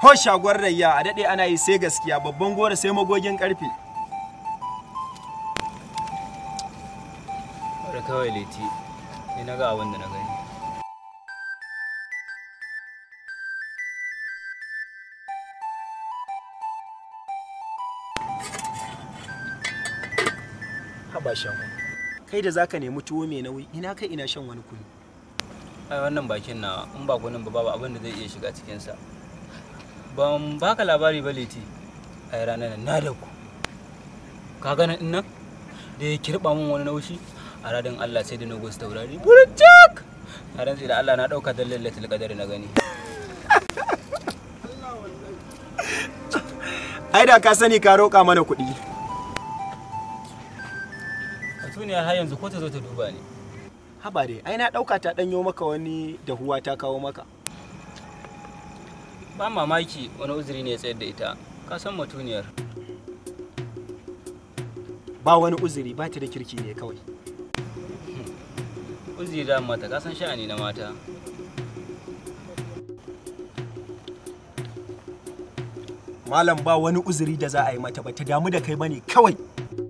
Ho shagwar rayya a daɗe ana yi sai gaskiya babban gora sai magogin ƙarfe. Bari kawai leti, ni na ga abin da na gani. Haba shago. Kai da zaka nemi tuwo mai nauyi ina kai ina shan wani kunu. Ai wannan bakin na in ba kunin ba babu abin da zai iya shiga cikinsa. Ban baka labari ba leti, ai ranar nan na da ku. Ka gana nan da ya kirɓa min wani naushi a radin Allah sai da na gosu taurari. Burjak! Na rantsi da Allah na ɗauka don lallatul qadar na gani. Ai da ka sani ka roƙa mana kuɗi. Katuniya har yanzu ko ta zo ta duba ni. Haba dai, ai na ɗauka ta ɗanyo maka wani dahuwa ta kawo maka. Ba mamaki wani uzuri ne ya tsayar da ita. Ka san mutuniyar. Ba wani uzuri ba ta da kirki ne kawai. Uzuri da mata ka san sha'ani na mata. Malam ba wani uzuri da za a yi mata ba ta damu da kai bane kawai.